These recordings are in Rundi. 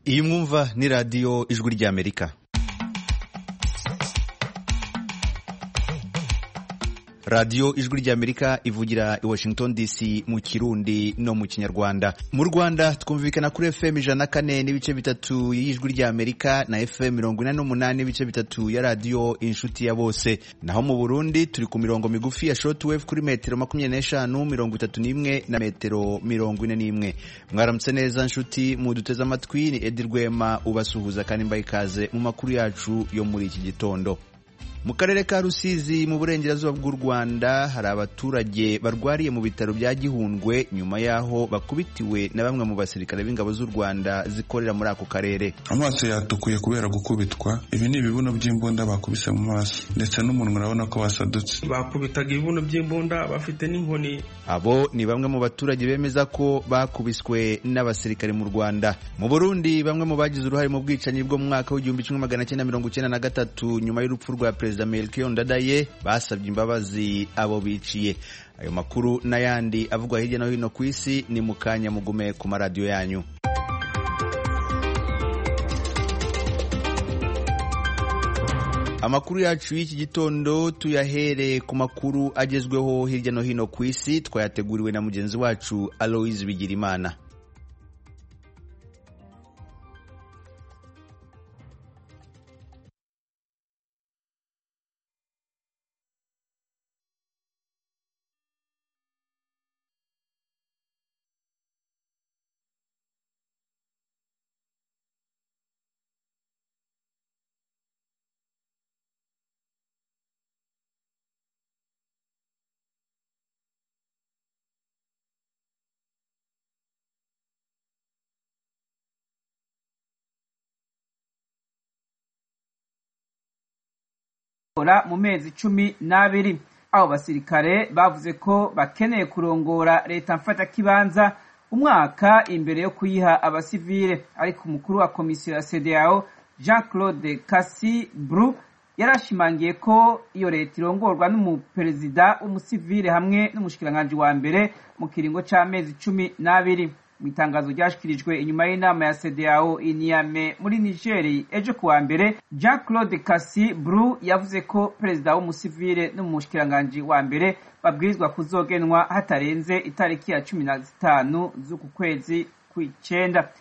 iyi mwumva ni radiyo ijwi ry'amerika radiyo ijwi ry'amerika ivugira i washington dc mu kirundi no mu kinyarwanda mu rwanda twumvikana kuri fm ijana na kane n'ibice bitatu y'ijwi ry'amerika na fm mirongo ine n'umunani n'ibice bitatu ya radiyo inshuti ya bose naho mu burundi turi ku mirongo migufi ya shortwave kuri metero makumyabiri n'eshanu mirongo itatu n'imwe na metero mirongo ine n'imwe mwaramutse neza nshuti muduteze amatwi ni edi rwema ubasuhuza kandi mbaye ikaze mu makuru yacu yo muri iki gitondo mu karere ka rusizi mu burengerazuba bw'u rwanda hari abaturage barwariye mu bitaro bya gihundwe nyuma y'aho bakubitiwe na bamwe mu basirikare b'ingabo z'u rwanda zikorera muri ako karere amaso yatukuye kubera gukubitwa ibi ni ibibuno by'imbunda bakubise mu maso ndetse n'umunwa urabona ko wasadutse bakubitaga ibibuno by'imbunda bafite n'inkoni abo ni bamwe mu baturage bemeza ko bakubiswe n'abasirikare mu rwanda mu burundi bamwe mu bagize uruhare mu bwicanyi bwo mu mwaka w'igihumbi kimwe magana cyenda mirongo icyenda na gatatu nyuma y'urupfu rwa perezida melchior ndadaye basabye imbabazi abo biciye ayo makuru n'ayandi avugwa hirya no hino ku isi ni mu kanya mugume ku maradiyo yanyu amakuru yacu y'iki gitondo tuyahere ku makuru agezweho hirya no hino ku isi twayateguriwe na mugenzi wacu aloise bigirimana mu mezi cumi n'abiri abo basirikare bavuze ko bakeneye kurongora leta mfatakibanza umwaka imbere yo kuyiha abasivile ariko umukuru wa komisiyo ya CEDEAO Jean Claude Cassi Bru yarashimangiye ko iyo leta irongorwa n'umuperezida w'umusivile hamwe n'umushikiranganji wa mbere mu kiringo c'amezi cumi n'abiri mu itangazo ryashikirijwe inyuma y'inama ya CEDEAO i Niamey muri Niger ejo kuwa mbere Jean Claude Cassi Bru yavuze ko perezida w'umusivile n'umushikiranganji wa mbere babwirizwa kuzogenwa hatarenze itariki ya cumi na zitanu z'uku kwezi kw'icenda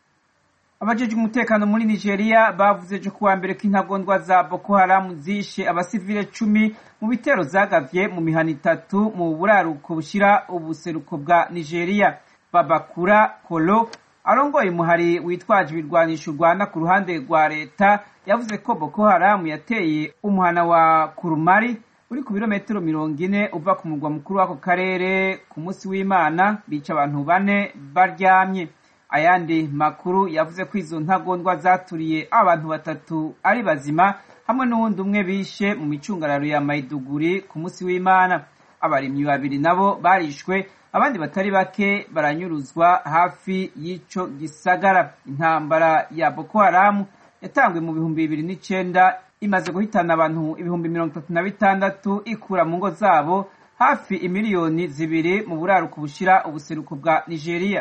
abajejwe umutekano muri Nigeria bavuze ejo kuwa mbere ko intagondwa za Boko Haram zishe abasivile cumi mu bitero zagavye mu mihana itatu mu buraruko bushira ubuseruko bwa Nigeria babakura kolo arongoye umuhari witwaje ibirwanisho urwana ku ruhande rwa leta yavuze ko boko haramu yateye umuhana wa kurumari uri ku birometero mirongo ine uva ku murwa mukuru w'ako karere ku munsi w'imana bica abantu bane baryamye ayandi makuru yavuze ko izo ntagondwa zaturiye abantu batatu ari bazima hamwe n'uwundi umwe bishe mu micungararo ya mayiduguri ku munsi w'imana abarimyi babiri nabo barishwe abandi batari bake baranyuruzwa hafi y'ico gisagara intambara ya boko haramu yatangwe mu bihumbi bibiri n'icenda imaze guhitana abantu ibihumbi mirongo itatu na bitandatu ikura mu ngo zabo hafi imiliyoni zibiri mu buraruko bushira ubuseruko bwa nigeria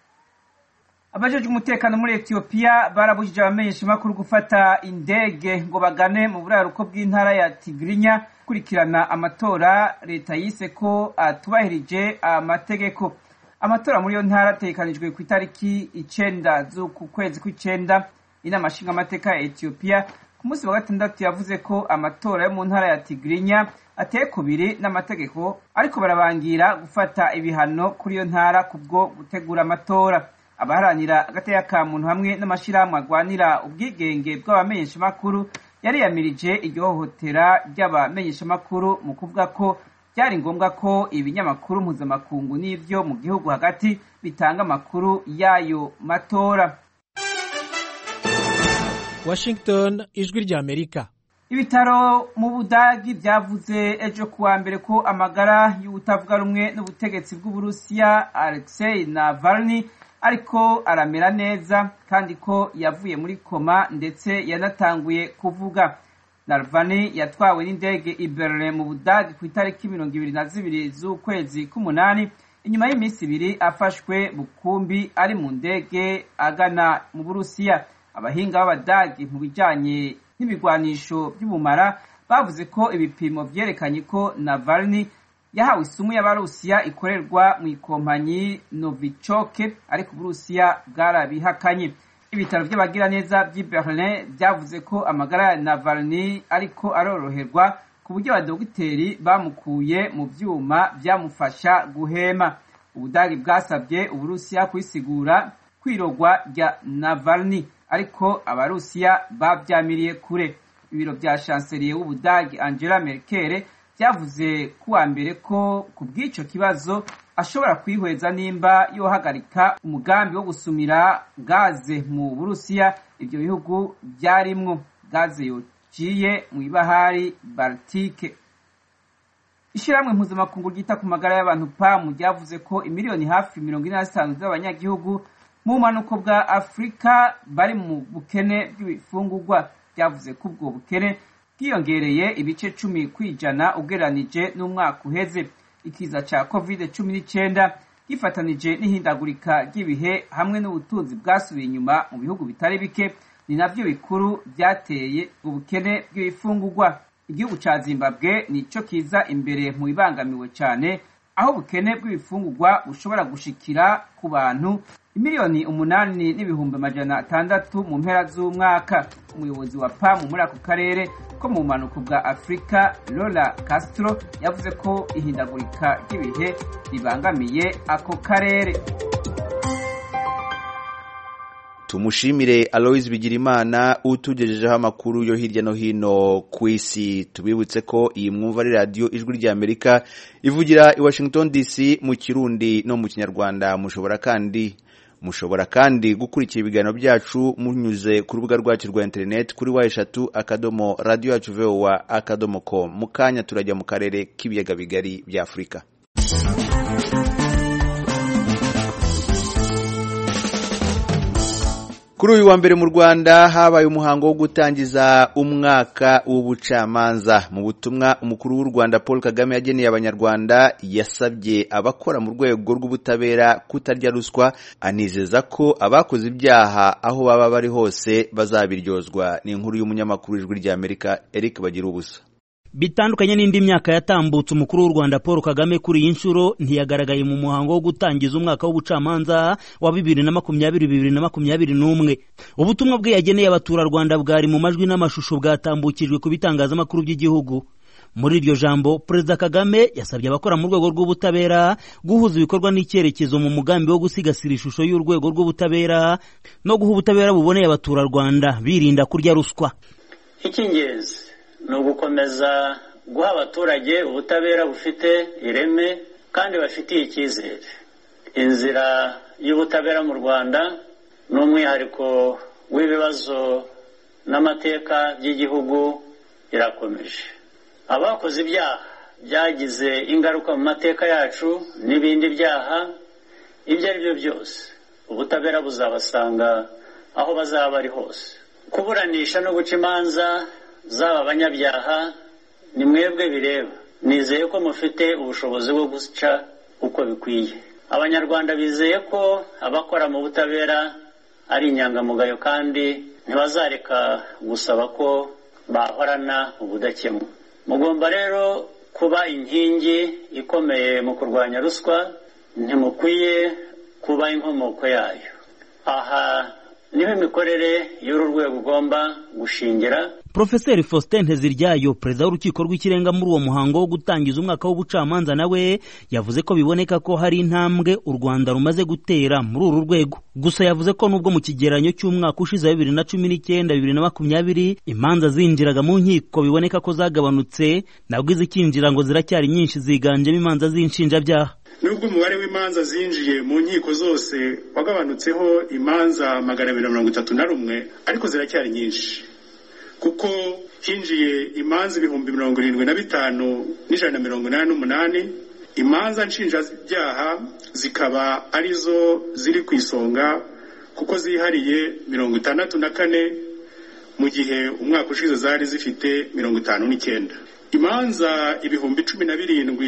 abajejwe umutekano muri etiyopiya barabujije abamenyeshamakuru gufata indege ngo bagane mu buraruko bw'intara ya tigirinya kurikirana amatora leta yise ko atubahirije amategeko amatora muri iyo ntara ategekanijwe ku itariki icenda z'uku kwezi kw'icenda inama nshingamateka ya etiyopiya ku munsi wa gatandatu yavuze ko amatora yo mu ntara ya tigirinya ateye kubiri n'amategeko ariko barabangira gufata ibihano kuri iyo ntara kubwo gutegura amatora abaharanira agateka ka muntu hamwe n'amashirahamwe agwanira ubwigenge bw'abamenyeshamakuru yariyamirije iryo hohotera ry'abamenyeshamakuru mu kuvuga ko byari ngombwa ko ibinyamakuru mpuzamakungu n'ivyo mu gihugu hagati bitanga amakuru y'ayo matora Washington ijwi ry'Amerika ibitaro mu budagi byavuze ejo kuwa mbere ko amagara y'ubutavuga rumwe n'ubutegetsi bw'uburusiya alexei navalny ariko aramera neza kandi ko yavuye muri koma ndetse yanatanguye kuvuga narvani yatwawe n'indege i berlin mu budagi ku itariki mirongo ibiri na zibiri z'ukwezi k'umunani inyuma y'iminsi ibiri afashwe bukumbi ari mu ndege agana mu burusiya abahinga b'abadagi mu bijanye n'ibigwanisho by'ubumara bavuze ko ibipimo vyerekanye ko navalny yahawe isumu y'abarusiya ikorerwa mu ikompanyi novichoke ariko uburusiya bwarabihakanye ibitaro vy'abagiraneza vy'i berlin vyavuze ko amagara ya navalny ariko aroroherwa ku buryo abadogiteri bamukuye mu vyuma vyamufasha guhema ubudagi bwasabye uburusiya kwisigura kwirogwa rya navalny ariko abarusiya bavyamiriye kure ibiro vya shanseliye w'ubudagi angela merkel vyavuze kuwa mbere ko ku bw'ico kibazo ashobora kwihweza nimba yohagarika umugambi wo gusumira gaze mu burusiya ivyo bihugu vyarimwo gaze yociye mu ibahari baltike ishirahamwe mpuzamakungu ryita ku magara y'abantu pamu ryavuze ko imiliyoni hafi mirongo ine na zitanu z'abanyagihugu mu bumanuko bwa afurika bari mu bukene bw'ibifungurwa ryavuze ko ubwo bukene bwiyongereye ibice cumi ku ijana ugereranije n'umwaka uheze ikiza ca covid cumi n'icenda gifatanije n'ihindagurika ry'ibihe hamwe n'ubutunzi bwasubiye inyuma mu bihugu bitari bike ni navyo bikuru vyateye ubukene bw'ibifungurwa igihugu ca zimbabwe nico kiza imbere mu bibangamiwe cane aho ubukene bw'ibifungurwa bushobora gushikira ku bantu imiliyoni umunani n'ibihumbi amajana atandatu mu mpera z'umwaka umuyobozi wa pamu muri ako karere ko mu bumanuko bwa afurika lola castro yavuze ko ihindagurika ry'ibihe ribangamiye ako karere tumushimire aloise bigirimana utugejejeho amakuru yo hirya no hino ku isi tubibutse ko iyi mwumva ari radiyo ijwi ry'amerika ivugira i washington dc mu kirundi no mu kinyarwanda mushobora kandi mushobora kandi gukurikira ibiganiro byacu munyuze ku rubuga rwacu rwa interineti kuri wa eshatu akadomo radiyo yacu vowa akadomo com mu kanya turajya mu karere k'ibiyaga bigari bya afurika kuri uyu wa mbere mu rwanda habaye umuhango wo gutangiza umwaka w'ubucamanza mu butumwa umukuru w'u rwanda paul kagame yageneye abanyarwanda yasabye abakora mu rwego rw'ubutabera kutarya ruswa anizeza ko abakoze ibyaha aho baba bari hose bazabiryozwa ni inkuru y'umunyamakuru w'ijwi ry'amerika eric bagira ubusa bitandukanye n'indi myaka yatambutse umukuru w'u rwanda paul kagame kuri iyi nshuro ntiyagaragaye mu muhango wo gutangiza umwaka w'ubucamanza wa bibiri na makumyabiri bibiri na makumyabiri n'umwe ubutumwa bwe yageneye abaturarwanda bwari mu majwi n'amashusho bwatambukijwe ku bitangazamakuru by'igihugu muri iryo jambo perezida kagame yasabye abakora mu rwego rw'ubutabera guhuza ibikorwa n'icyerekezo mu mugambi wo gusigasira ishusho y'urwego rw'ubutabera no guha ubutabera buboneye abaturarwanda birinda kurya ruswa icy'ingenzi ni ugukomeza guha abaturage ubutabera bufite ireme kandi bafitiye icyizere inzira y'ubutabera mu rwanda ni umwihariko w'ibibazo n'amateka by'igihugu irakomeje abakoze ibyaha byagize ingaruka mu mateka yacu n'ibindi byaha ibyo ari byo byose ubutabera buzabasanga aho bazaba bari hose kuburanisha no guca imanza zaba abanyabyaha ni mwebwe bireba nizeye ko mufite ubushobozi bwo guca uko bikwiye abanyarwanda bizeye ko abakora mu butabera ari inyangamugayo kandi ntibazareka gusaba ko bahorana ubudakemwa mugomba rero kuba inkingi ikomeye mu kurwanya ruswa ntimukwiye kuba inkomoko yayo aha niho imikorere y'uru rwego ugomba gushingira Profeseri Faustin Nteziryayo perezida w'urukiko rw'ikirenga muri uwo muhango wo gutangiza umwaka w'ubucamanza nawe yavuze ko biboneka ko hari intambwe u Rwanda rumaze gutera muri uru rwego gusa yavuze ko nubwo mu kigereranyo cy'umwaka ushize bibiri na cumi n'icyenda bibiri na makumyabiri imanza zinjiraga mu nkiko biboneka ko zagabanutse nabwo izikinjira ngo ziracyari nyinshi ziganjemo imanza z'inshinjabyaha nubwo umubare w'imanza zinjiye mu nkiko zose wagabanutseho imanza magana abiri na mirongo itatu na rumwe ariko ziracyari nyinshi kuko hinjiye imanza ibihumbi mirongo irindwi na bitanu n'ijana na mirongo inani n'umunani imanza nshinjabyaha zikaba arizo ziri ku isonga kuko zihariye mirongo itandatu na kane mu gihe umwaka ushize zari zifite mirongo itanu n'icyenda imanza ibihumbi cumi na birindwi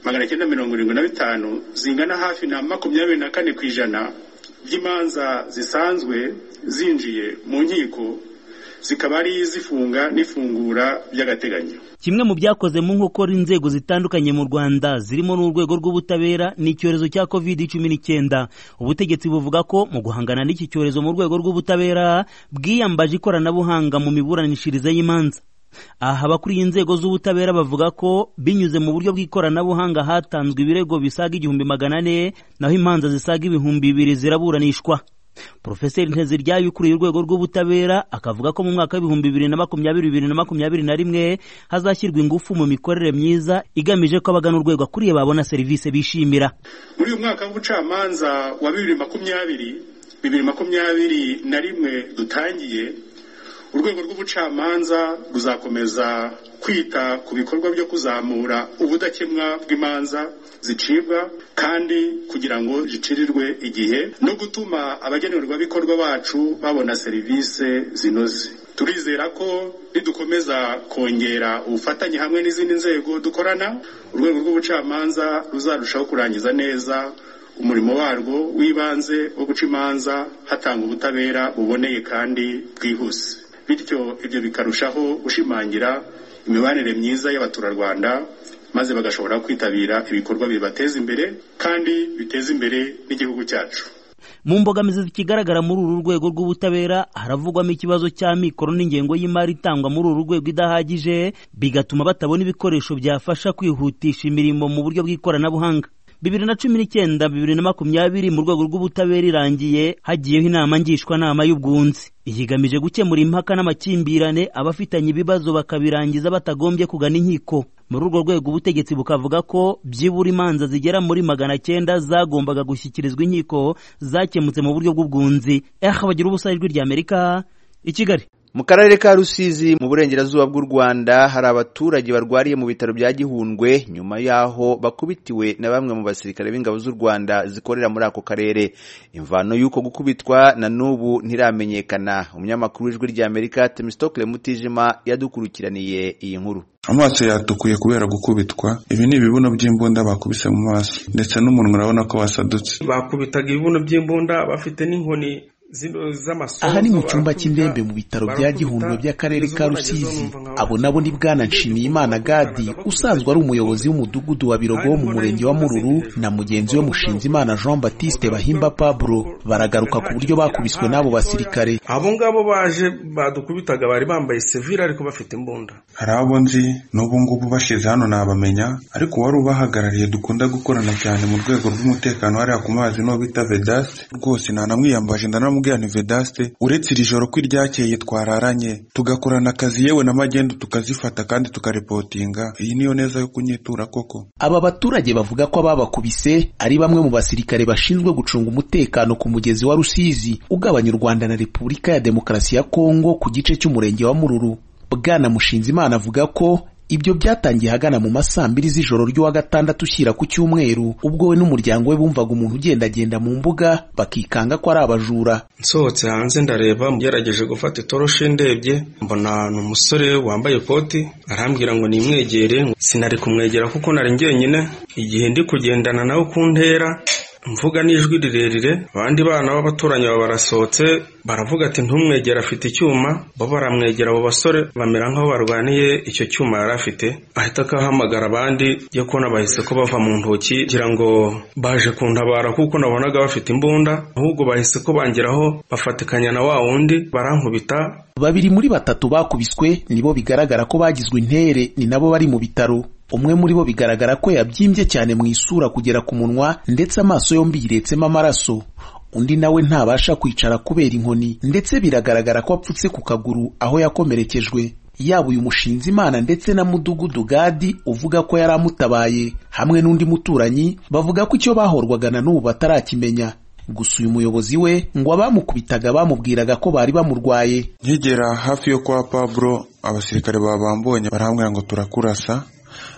magana cyenda mirongo irindwi na bitanu zingana hafi na makumyabiri na kane ku ijana by'imanza zisanzwe zinjiye mu nkiko zikaba ari izifunga n'ifungura by'agateganyo kimwe mu byakoze mu nkokora inzego zitandukanye mu rwanda zirimo n'urwego rw'ubutabera ni icyorezo cya covid cumi n'icyenda ubutegetsi buvuga ko mu guhangana n'iki cyorezo mu rwego rw'ubutabera bwiyambaje ikoranabuhanga mu miburanishirize y'imanza aha abakuriye inzego z'ubutabera bavuga ko binyuze mu buryo bw'ikoranabuhanga hatanzwe ibirego bisaga igihumbi magana ane naho imanza zisaga ibihumbi bibiri ziraburanishwa Profeseri Nteziryayo ukuriye urwego rw'ubutabera akavuga ko mu mwaka w'ibihumbi bibiri na makumyabiri bibiri na makumyabiri na rimwe hazashyirwa ingufu mu mikorere myiza igamije ko abagana urwego akuriye babona serivisi bishimira muri uyu mwaka w'ubucamanza wa bibiri makumyabiri bibiri makumyabiri na rimwe dutangiye urwego rw'ubucamanza ruzakomeza kwita ku bikorwa byo kuzamura ubudakemwa bw'imanza zicibwa kandi kugira ngo zicirirwe igihe no gutuma abagenerwabikorwa bacu babona serivisi zinoze turizera ko nidukomeza kongera ubufatanye hamwe n'izindi nzego dukorana urwego rw'ubucamanza ruzarushaho kurangiza neza umurimo warwo w'ibanze wo guca imanza hatanga ubutabera buboneye kandi bwihuse bityo ibyo bikarushaho gushimangira imibanire myiza y'abaturarwanda maze bagashobora kwitabira ibikorwa bibateza imbere kandi biteza imbere n'igihugu cyacu mu mbogamizi zikigaragara muri uru rwego rw'ubutabera haravugwamo ikibazo cya mikoro n'ingengo y'imari itangwa muri uru rwego idahagije bigatuma batabona ibikoresho byafasha kwihutisha imirimo mu buryo bw'ikoranabuhanga bibiri na cumi n'icyenda bibiri na makumyabiri mu rwego rw'ubutabera irangiye hagiyeho inama ngishwanama y'ubwunzi iyigamije gukemura impaka n'amakimbirane abafitanye ibibazo bakabirangiza batagombye kugana inkiko muri urwo rwego ubutegetsi bukavuga ko byibura imanza zigera muri magana cyenda zagombaga gushyikirizwa inkiko zakemutse mu buryo bw'ubwunzi eh bagira ubusa ijwi ry'amerika i kigali mu karere ka rusizi mu burengerazuba bw'u rwanda hari abaturage barwariye mu bitaro bya gihundwe nyuma y'aho bakubitiwe na bamwe mu basirikare b'ingabo z'u rwanda zikorera muri ako karere imvano y'uko gukubitwa na n'ubu ntiramenyekana umunyamakuru w'ijwi ry'amerika temistokle mutijima yadukurikiraniye iyi nkuru amaso yatukuye kubera gukubitwa ibi ni ibibuno by'imbunda bakubise mu maso ndetse n'umunwa urabona ko wasadutse bakubitaga ibibuno by'imbunda bafite n'inkoni aha ni mu cyumba cy'indembe mu bitaro bya gihundwe by'akarere ka rusizi abo nabo ni bwana nshimiyimana gadi usanzwe ari umuyobozi w'umudugudu wa birogo wo mu murenge wa mururu na mugenzi we mushinzimana jean batiste bahimba pablo baragaruka ku buryo bakubiswe n'abo basirikare abo ngabo baje badukubitaga bari bambaye sevire ariko bafite imbunda hari abo nzi n'ubu ngubu bashize hano nabamenya ariko uwari ubahagarariye dukunda gukorana cyane mu rwego rw'umutekano hariya ku mazi n'uwo bita vedaste rwose nanamwiyambaje ndanamubwira ni vedaste uretse iri joro ko iryakeye twararanye tugakorana akazi yewe na magendu tukazifata kandi tukaripotinga iyi niyo neza yo kunyitura koko aba baturage bavuga ko ababakubise ari bamwe mu basirikare bashinzwe gucunga umutekano ku mugezi wa rusizi ugabanya u rwanda na repubulika ya demokarasi ya kongo ku gice cy'umurenge wa mururu bwana mushinzimana avuga ko ibyo byatangiye ahagana mu masaa mbiri z'ijoro ry'uwa gatandatu ushyira ku cyumweru ubwo we n'umuryango we bumvaga umuntu ugendagenda mu mbuga bakikanga ko ari abajura nsohotse hanze ndareba ngerageje gufata itoroshi ndebye mbona ni umusore wambaye ikoti arambwira ngo nimwegere sinari kumwegera kuko nari njyenyine igihe ndi kugendana nawe ku ntera mvuga n'ijwi rirerire abandi bana b'abaturanyi baba barasohotse baravuga ati ntumwegere afite icyuma bo baramwegera abo basore bamera nk'aho barwaniye icyo cyuma yari afite ahita akahamagara abandi yo kubona bahise ko bava mu ntoki kugira ngo baje kuntabara kuko nabonaga bafite imbunda ahubwo bahise ko bangeraho bafatikanya na wa wundi barankubita babiri muri batatu bakubiswe nibo bigaragara ko bagizwe intere ni nabo bari mu bitaro umwe muri bo bigaragara ko yabyimbye cyane mu isura kugera ku munwa ndetse amaso yombi yiretsemo amaraso undi nawe ntabasha kwicara kubera inkoni ndetse biragaragara ko apfutse ku kaguru aho yakomerekejwe yaba uyu mushinzi imana ndetse na mudugudu gadi uvuga ko yari amutabaye hamwe n'undi muturanyi bavuga ko icyo bahorwaga na n'ubu batarakimenya gusa uyu muyobozi we ngo abamukubitaga bamubwiraga ko bari bamurwaye nkigera hafi yo kwa pablo abasirikare babambonye barambwira ngo turakurasa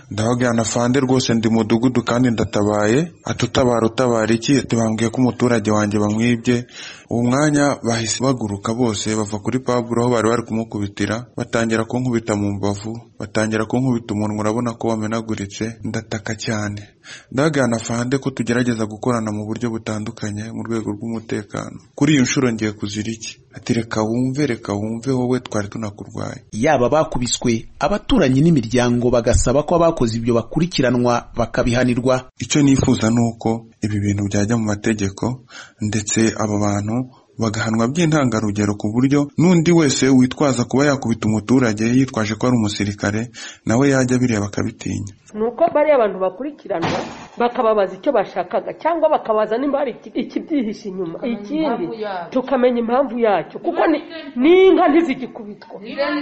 ndababwirana fande rwose ndi mudugudu kandi ndatabaye atutabara utabara iki tubambwiye ko umuturage wanjye bamwibye uwo mwanya bahise baguruka bose bava kuri paburo aho bari bari kumukubitira batangira kunkubita mu mbavu batangira kunkubita umunwa urabona ko wamenaguritse ndataka cyane ndababwirana fande ko tugerageza gukorana mu buryo butandukanye mu rwego rw'umutekano kuri iyi nshuro ngiye kuzira iki ati reka wumve reka wumve wowe twari tunakurwaye yaba bakubiswe abaturanyi n'imiryango bagasaba ko abakoze ibyo bakurikiranwa bakabihanirwa icyo nifuza ni uko ibi bintu byajya mu mategeko ndetse aba bantu bagahanwa by'intangarugero ku buryo n'undi wese witwaza kuba yakubita umuturage yitwaje ko ari umusirikare nawe yajya bireba akabitinya ni uko bariya abantu bakurikiranwa bakababaza icyo bashakaga cyangwa bakabaza nimba hari ikibyihishe inyuma ikindi tukamenya impamvu yacyo kuko n'inka ntizigikubitwa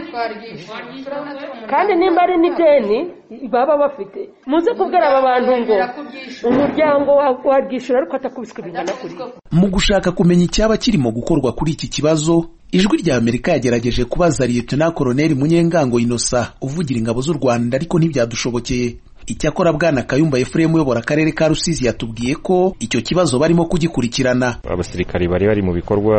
kandi nimba ari n'ideni baba bafite muze kubwira aba bantu ngo umuryango warwishyura ariko atakubiswe bingana kuri mu gushaka kumenya icyaba kirimo gukorwa kuri iki kibazo ijwi rya amerika yagerageje kubaza liyetona koroneli munyengango inosa uvugira ingabo z'u rwanda ariko ntibyadushobokeye icyakora bwana kayumba efuremu uyobora akarere ka rusizi yatubwiye ko icyo kibazo barimo kugikurikirana abasirikari bari bari mu bikorwa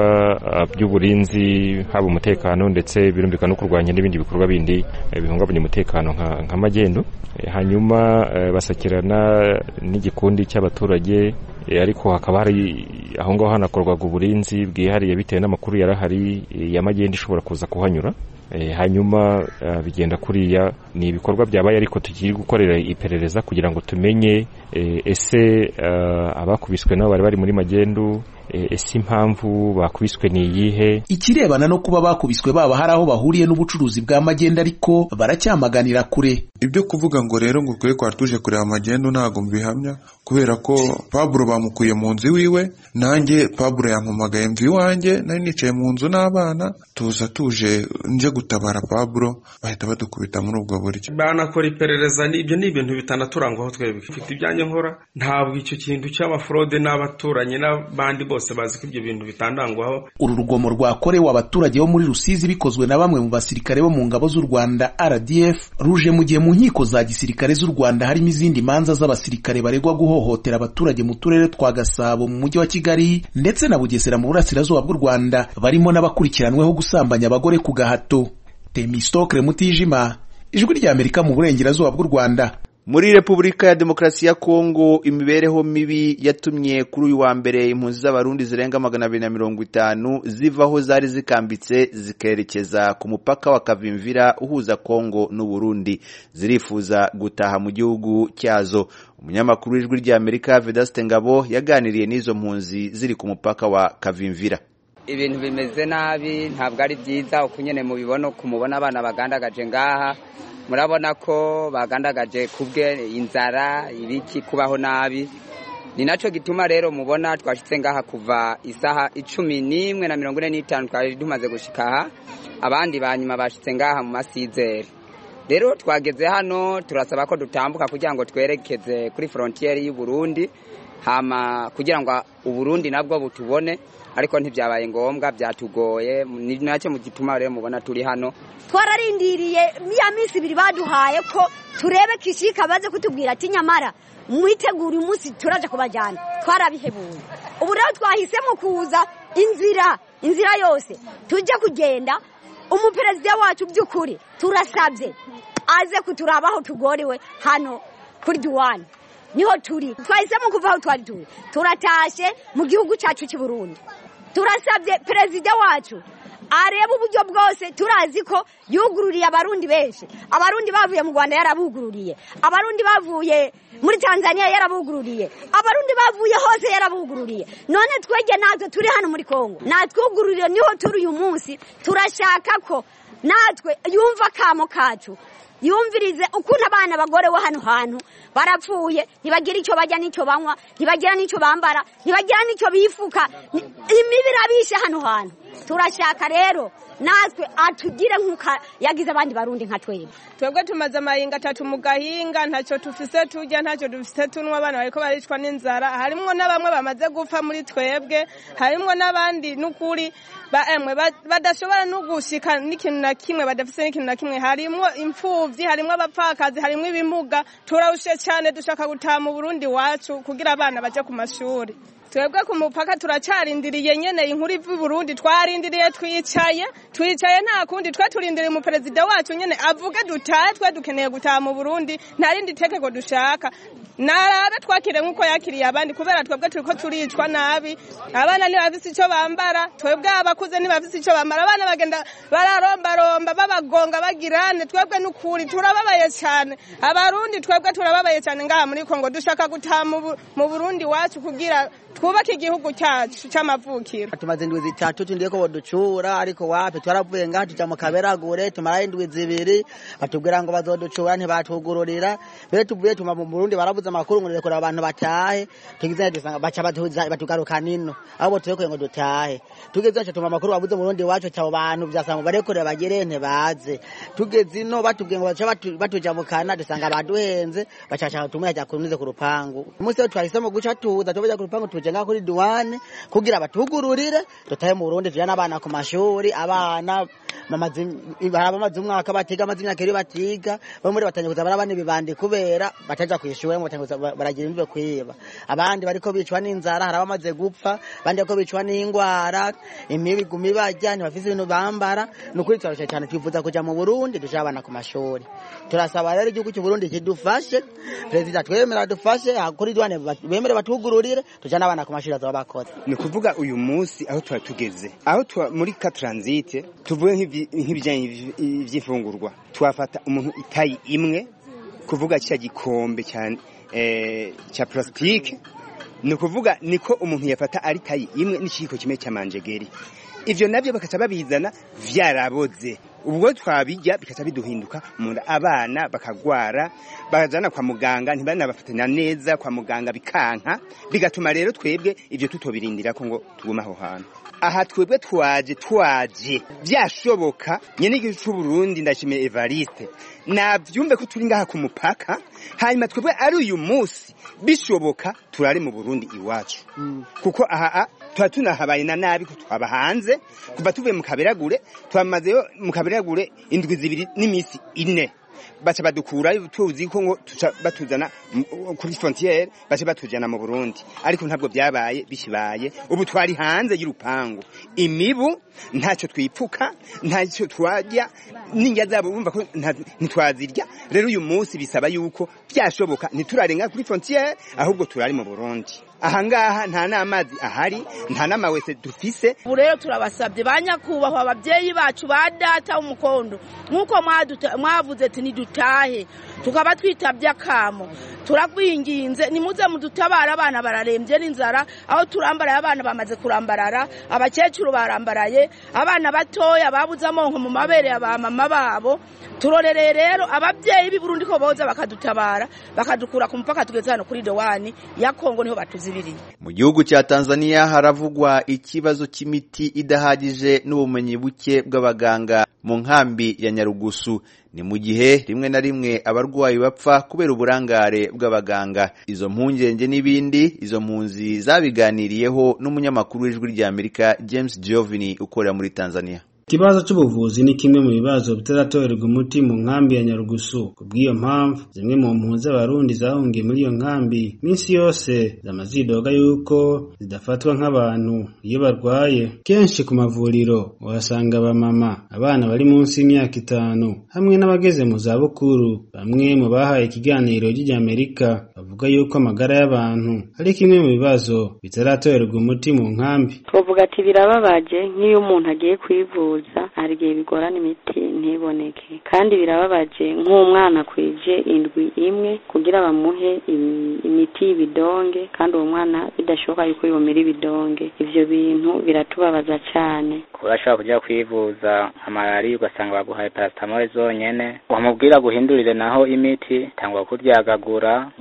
by'uburinzi haba umutekano ndetse birumvikana no kurwanya n'ibindi bikorwa bindi bihungabanya umutekano nka magendu hanyuma basakirana n'igikundi cy'abaturage ariko hakaba hari aho ngaho hanakorwaga uburinzi bwihariye bitewe n'amakuru yari ahari ya magendu ishobora kuza kuhanyura hanyuma bigenda kuriya ni ibikorwa byabaye ariko tukiri gukorera iperereza kugira ngo tumenye ese abakubiswe nabo bari bari muri magendu ese impamvu bakubiswe ni iyihe ikirebana no kuba bakubiswe baba hari aho bahuriye n'ubucuruzi bwa magendu ariko baracyamaganira kure ibyo kuvuga ngo rero ngo twe twari tuje kureba magendu ntabwo mbihamya kubera ko paburo bamukuye mu nzu iwiwe nanjye paburo yampamagaye mvi iwanjye nari nicaye mu nzu n'abana tuza tuje nje gutabara paburo bahita badukubita muri ubwo buryo banakora iperereza ibyo ni ibintu bitanaturangwaho twebwe mfite ibyanjye nkora ntabwo icyo kintu cy'amafurode n'abaturanyi n'abandi bose bazi ko ibyo bintu bitandangwaho uru rugomo rwakorewe abaturage bo muri rusizi bikozwe na bamwe mu basirikare bo mu ngabo z'u rwanda rdf ruje mu gihe mu nkiko za gisirikare z'u rwanda harimo izindi manza z'abasirikare baregwa guhohotera abaturage mu turere twa gasabo mu mujyi wa kigali ndetse na bugesera mu burasirazuba bw'u rwanda barimo n'abakurikiranweho gusambanya abagore ku gahato temistokre mutijima ijwi ry'amerika mu burengerazuba bw'u rwanda muri repubulika ya demokarasi ya kongo imibereho mibi yatumye kuri uyu wa mbere impunzi z'abarundi zirenga magana abiri na mirongo itanu ziva aho zari zikambitse zikerekeza ku mupaka wa kavimvira uhuza kongo n'uburundi zirifuza gutaha mu gihugu cyazo umunyamakuru w'ijwi ry'amerika vedaste ngabo yaganiriye n'izo mpunzi ziri ku mupaka wa kavimvira ibintu bimeze nabi ntabwo ari byiza uko nyine mubibona kumubona abana bagandagaje ngaha murabona ko bagandagaje kubwe inzara ibiki kubaho nabi ni nacyo gituma rero mubona twashyitse ngaha kuva isaha icumi n'imwe na mirongo ine n'itanu twari tumaze gushyika aha abandi ba nyuma bashyitse ngaha mu masizeri rero twageze hano turasaba ko dutambuka kugira ngo twerekeze kuri forontiyeri y'u Burundi hama kugira ngo uburundi nabwo butubone ariko ntibyabaye ngombwa byatugoye ni nacyo mu gituma rero mubona turi hano twararindiriye ya minsi ibiri baduhaye ko turebe kishika baze kutubwira ati nyamara mwitegura umunsi turaje kubajyana twarabihebuye ubu rero twahisemo kuza inzira inzira yose tujya kugenda umuperezida wacu by'ukuri turasabye aze kuturabaho tugorewe hano kuri duwani niho turi twahisemo kuva aho twari turi turatashe mu gihugu cyacu cy'i Burundi turasabye perezida wacu areba uburyo bwose turazi ko yugururiye abarundi benshi abarundi bavuye mu rwanda yarabugururiye abarundi bavuye muri tanzania yarabugururiye abarundi bavuye hose yarabugururiye none twege natwe turi hano muri kongo natwugururiye niho turi uyu munsi turashaka ko natwe yumva akamo kacu yumvirize ukuntu abana bagorewe hano hantu barapfuye ntibagira icyo bajya n'icyo banywa ntibagira n'icyo bambara ntibagira n'icyo bifuka imibi irabishe hano hantu turashaka rero natwe atugire nk'uko yagize abandi barundi nka twebwe twebwe tumaze amahinga atatu mu gahinga ntacyo tufise turya ntacyo dufise tunywa abana bariko baricwa n'inzara harimwo na bamwe bamaze gupfa muri twebwe harimwo n'abandi n'ukuri emwe badashobora no gushika n'ikintu na kimwe badafise n'ikintu na kimwe harimwo imfuvyi harimwo abapfakazi harimwo ibimuga turarushe cyane dushaka gutaha mu burundi wacu kugira abana baje ku mashuri twebwe ku mupaka turacarindiriye nyene inkuru iva i burundi twarindiriye twicaye twicaye nta kundi twe turindiriye umuperezida wacu nyene avuge dutahe twe dukeneye gutaha mu burundi nta rindi tekeko dushaka narabe twakire nk'uko yakiriye abandi kubera twebwe turiko turicwa nabi abana ntibafise ico bambara twebwe abakuze ntibafise ico bambara abana bagenda bararombaromba babagonga bagirane twebwe n'ukuri turababaye cyane abarundi twebwe turababaye cyane ngaha muri kongo dushaka gutaha mu burundi wacu kugira twubake igihugu cyacu cy'amavukiro tumaze indwi zitatu tundiye ko boducura ariko wapi twaravuye ngaha tuja mu kaberagure tumara indwi zibiri batubwira ngo bazoducura ntibatugururira mbere tuvuye tuma mu burundi barabuze amakuru ngo nirekura abantu batahe tugize dusanga baca batugaruka nino abo turekuye ngo dutahe tugeze aca tuma amakuru babuze mu burundi wacu cyabo bantu vyasanga barekure bagere ntibaze tugeze ino batubwiye ngo baca batujamukana dusanga baduhenze bacaca tumwe ajya kunuze ku rupangu umunsi wo twahisemo guca tuza tubaja ku rupangu tuje ngaho kuri duwane kugira batugururire dutahe mu Burundi tujana abana ku mashuri abana bamaze umwaka batiga amaze imyaka iri batiga bamwe muri batangiye kuza barabana ibibandi kubera bataja kwishura ngo batangiye baragira imbibe kwiba abandi bariko bicwa n'inzara hari abamaze gupfa abandi bariko bicwa n'ingwara imibi gumi barya ntibafise ibintu bambara ni ukuri turarusha cyane twifuza kuja mu Burundi duje abana ku mashuri turasaba rero igihugu cy'u Burundi kidufashe perezida twemera dufashe kuri duwane bemere batugururire tujana abana ku mashuri azaba bakoze ni kuvuga uyu munsi aho tuba tugeze aho muri ka transite tuvuge nk'ibijyanye iby'ifungurwa twafata umuntu itayi imwe kuvuga cya gikombe cyane cya plastique ni ukuvuga niko umuntu yafata ari tayi imwe n'ikiyiko kimwe cy'amanjegeri ivyo navyo bakaca babizana vyaraboze ubwo twabijya bikaca biduhinduka mu nda abana bakagwara bakajana kwa muganga ntibanabafatanya neza kwa muganga bikanka bigatuma rero twebwe ivyo tutobirindira ko ngo tugume aho hantu aha twebwe twaje twaje byashoboka nyene igihugu c'u Burundi ndashimiye Evariste navyumve ko turi ngaha ku mupaka hanyuma twebwe ari uyu munsi bishoboka turari mu Burundi iwacu kuko aha tuba tunahabaye na nabi ko twaba hanze kuva tuvuye mu kaberagure twamazeyo mu kaberagure indwi zibiri n'iminsi ine baca badukura tuzi ko ngo batuzana kuri frontiere baca batujana mu Burundi ariko ntabwo byabaye bishibaye ubu twari hanze y'urupangu imibu ntacyo twipfuka ntacyo twajya n'injya zabo bumva ko ntitwazirya rero uyu munsi bisaba yuko byashoboka ntiturarenga kuri frontiere ahubwo turari mu Burundi ahangaha nta n'amazi ahari nta n'amawese dufise ubu rero turabasabye ba nyakubahwa ababyeyi bacu ba data w'umukondo nk'uko mwavuze ati nidutahe tukaba twitabye akamo turagwinginze nimuze mudutabare abana bararembye n'inzara aho turambaraye abana bamaze kurambarara abakecuru barambaraye abana batoya babuze amonko mu mabere ya ba mama babo turorereye rero ababyeyi b'i Burundi ko boza bakadutabara bakadukura ku mupaka tugeze hano kuri dowani ya Kongo niho batuzibiriye mu gihugu cya Tanzania haravugwa ikibazo cy'imiti idahagije n'ubumenyi buke bw'abaganga mu nkambi ya Nyarugusu ni mu gihe rimwe na rimwe abarwayi bapfa kubera uburangare bw'abaganga izo mpungenge n'ibindi izo mpunzi zabiganiriyeho n'umunyamakuru w'ijwi ry'Amerika James Giovini ukorera muri Tanzania ikibazo cy'ubuvuzi ni kimwe mu bibazo bitaratorerwa umuti mu nkambi ya Nyarugusu kubw'iyo mpamvu zimwe mu mpunzi z'abarundi zahungiye muri iyo nkambi minsi yose zamazidoga yuko zidafatwa nk'abantu iyo barwaye kenshi ku mavuriro uhasanga abamama abana bari munsi y'imyaka itanu hamwe n'abageze mu zabukuru bamwe mu bahaye ikiganiro ry'Amerika bavuga yuko amagara y'abantu ari kimwe mu bibazo bitaratorerwa umuti mu nkambi twavuga ati birababaje nk'iyo umuntu agiye kwivuza hari igihe bigorana imiti ntiboneke kandi birababaje nk'umwana kwije indwi imwe kugira bamuhe imiti y'ibidonge kandi uwo mwana bidashoboka yuko yomera ibidonge ivyo bintu biratubabaza cyane urashobora kujya kwivuza nka malariya ugasanga baguhaye paracetamol zonyene wamubwira guhindurire naho imiti tangwa kuryagagura ngo si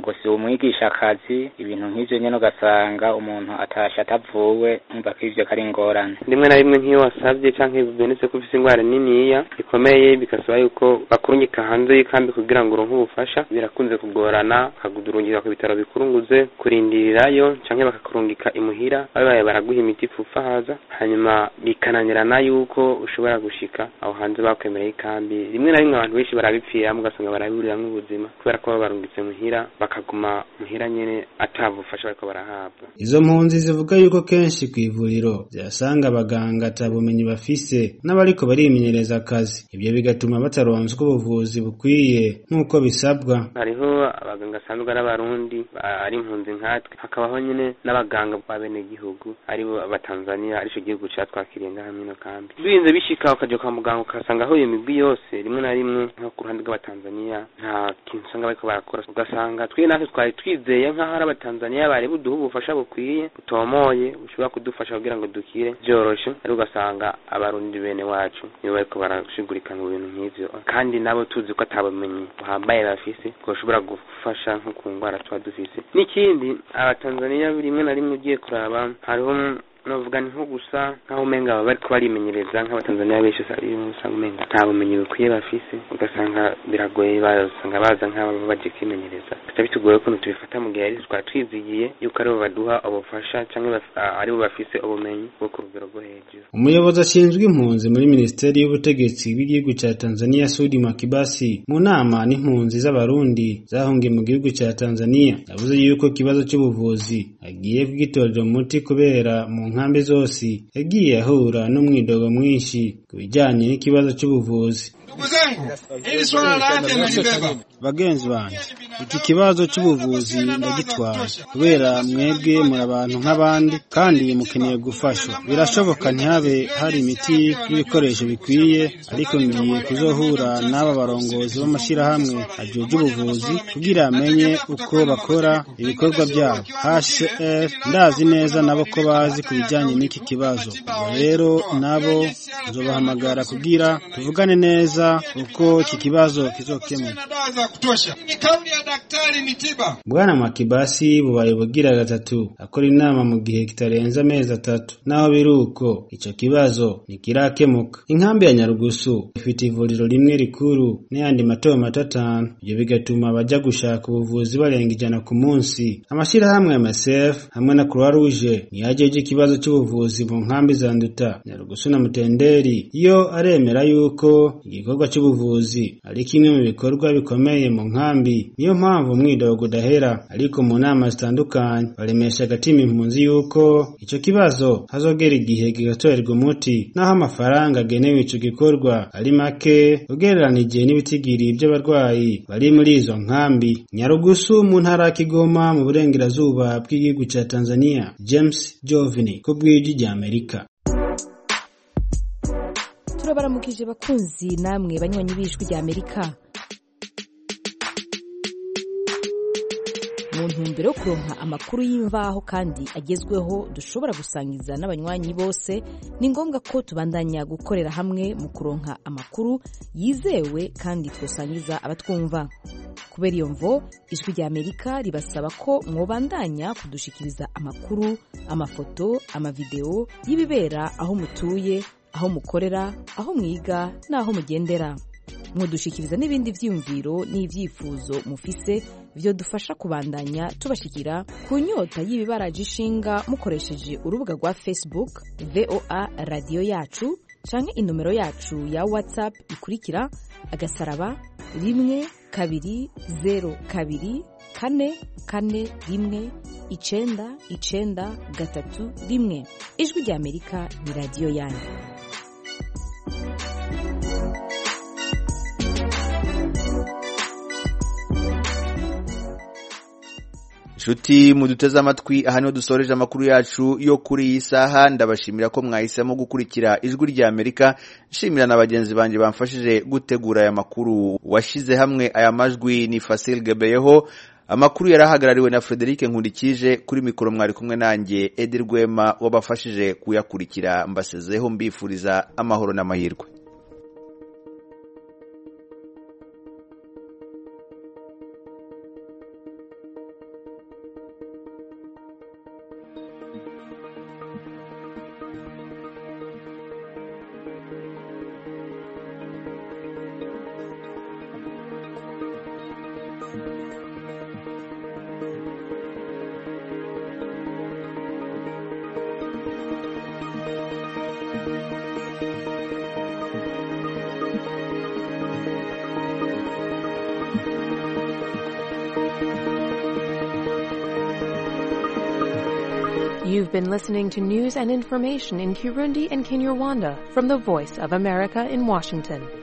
umwigisha akazi ibintu nk'ivyo nyene ugasanga umuntu atashe atavuwe umva ko ivyo kari ingorane rimwe na rimwe nk'iyo wasabye canke bibonetse ko ufise ingwara niniya ikomeye bigasaba yuko bakurungika hanze y'ikambi kugira ngo uronke ubufasha birakunze kugorana bakagurungika ku bitaro bikurunguze kurindirirayo canke bakakurungika imuhira babaye baraguha imiti ipfufa haza hanyuma bikananirana yuko ushobora gushika aho hanze bakwemereye ikambi rimwe na rimwe abantu benshi barabipfiramo ugasanga baraburiramwo ubuzima kubera ko baba barungitse muhira bakaguma muhira nyene ata bufasha bariko barahabwa izo mpunzi zivuga yuko kenshi ku ivuriro zihasanga abaganga ata bumenyi bafise n'abariko barimenyereza akazi ibyo bigatuma bataronswa ubuvuzi bukwiye nk'uko bisabwa hariho abaganga asanzwe ari abarundi ari impunzi nkatwe hakabaho nyine n'abaganga ba bene gihugu aribo abatanzaniya arico gihugu catwakiriye ngaha mwino kambi birinze bishika ukaja kwa muganga ukasanga aho iyo migwi yose rimwe na rimwe nko ku ruhande rw'abatanzaniya nta kintu usanga bariko barakora ugasanga twe natwe twari twizeye nk'aho ari abatanzaniya bari buduha ubufasha bukwiye butomoye bushobora kudufasha kugira ngo dukire vyoroshe ariko ugasanga abarundi bene wacu nibo bariko barashigurika mu bintu nk'ivyo kandi nabo tuzi ko atabumenyi buhambaye bafise bwoshobora gufasha nko ku ngwara tuba dufise n'ikindi abatanzaniya rimwe na rimwe ugiye kuraba hariho novuga ni nko gusa nk'aho umenga baba bariko barimenyereza nk'abatanzaniya benshi usanga umenga nta bumenyi bukwiye bafise ugasanga biragoye basanga baza nk'abo baje kwimenyereza bica bitugoye ukuntu tubifata mu gihe twari twizigiye yuko aribo baduha ubufasha canke aribo bafise ubumenyi bwo ku rugero rwo hejuru umuyobozi ashinzwe impunzi muri minisiteri y'ubutegetsi bw'igihugu ca tanzania sudi makibasi mu nama n'impunzi z'abarundi zahungiye mu gihugu ca tanzania yavuze yuko ikibazo c'ubuvuzi agiye kugitorera umuti kubera mu nkambi zose yagiye ahura n'umwidogo mwinshi ku bijyanye n'ikibazo cy'ubuvuzi Ndugu zangu, hili swala la afya nalibeba. bagenzi banjye iki kibazo cy'ubuvuzi ndagitwara kubera mwebwe muri abantu nk'abandi kandi mukeneye gufashwa birashoboka ntihabe hari imiti n'ibikoresho bikwiye ariko ngiye kuzohura n'aba barongozi b'amashyirahamwe ajejwe ubuvuzi kugira amenye uko bakora ibikorwa byabo HCR ndazi neza nabo ko bazi ku bijyanye n'iki kibazo ubwo rero nabo nzobahamagara kugira tuvugane neza uko iki kibazo kizokemuka Dawa za kutosha. Ni kauli ya daktari ni tiba. bwana makibasi bubaye bugira gatatu akora inama mu gihe kitarenze amezi atatu naho biri uko icyo kibazo ntikirakemuka inkambi ya nyarugusu ifite ivuriro rimwe rikuru n'ayandi mato mato atanu ibyo bigatuma abajya gushaka ubuvuzi barenga ijana ku munsi amashyirahamwe ya masef hamwe na croix rouge niyo ajeje ikibazo cy'ubuvuzi mu nkambi za nduta nyarugusu na mutenderi yo aremera yuko igikorwa cy'ubuvuzi ari kimwe mu bikorwa bikomeye mu nkambi niyo mpamvu umwidogo udahera ariko mu nama zitandukanye baremesha agatima impunzi yuko icyo kibazo hazogera igihe kigatorerwa umuti naho amafaranga agenewe icyo gikorwa ari make ugereranije n'ibitigiri by'abarwayi bari muri izo nkambi nyarugusu mu ntara ya kigoma mu burengerazuba bw'igihugu cya tanzania james jovini ku bw'ijwi ry'amerika turabaramukije bakunzi namwe banywanyi b'ijwi rya amerika mu ntumbero yo kuronka amakuru y'imvaho kandi agezweho dushobora gusangiza n'abanywanyi bose ni ngombwa ko tubandanya gukorera hamwe mu kuronka amakuru yizewe kandi twosangiza abatwumva kubera iyo mvo ijwi rya amerika ribasaba ko mwobandanya kudushikiriza amakuru amafoto amavideo y'ibibera aho mutuye aho mukorera aho mwiga n'aho mugendera mudushikiriza n'ibindi byiyumviro n'ibyifuzo mufise byo dufasha kubandanya tubashikira ku nyota y'ibibaraje ishinga mukoresheje urubuga rwa facebook voa radiyo yacu canke inomero yacu ya whatsapp ikurikira agasaraba rimwe kabiri zero kabiri kane kane rimwe icenda icenda gatatu rimwe ijwi rya amerika ni radiyo yanyu nshuti muduteze amatwi aha niho dusoreje amakuru yacu yo kuri iyi saha ndabashimira ko mwahisemo gukurikira ijwi rya amerika nshimira na bagenzi banjye bamfashije gutegura aya makuru washyize hamwe aya majwi ni fasil gebeyeho amakuru yari ahagarariwe na frederic nkundikije kuri mikoro mwari kumwe nanjye edi rwema wabafashije kuyakurikira mbasezeho mbifuriza amahoro n'amahirwe You've been listening to news and information in Kirundi and Kinyarwanda from the Voice of America in Washington.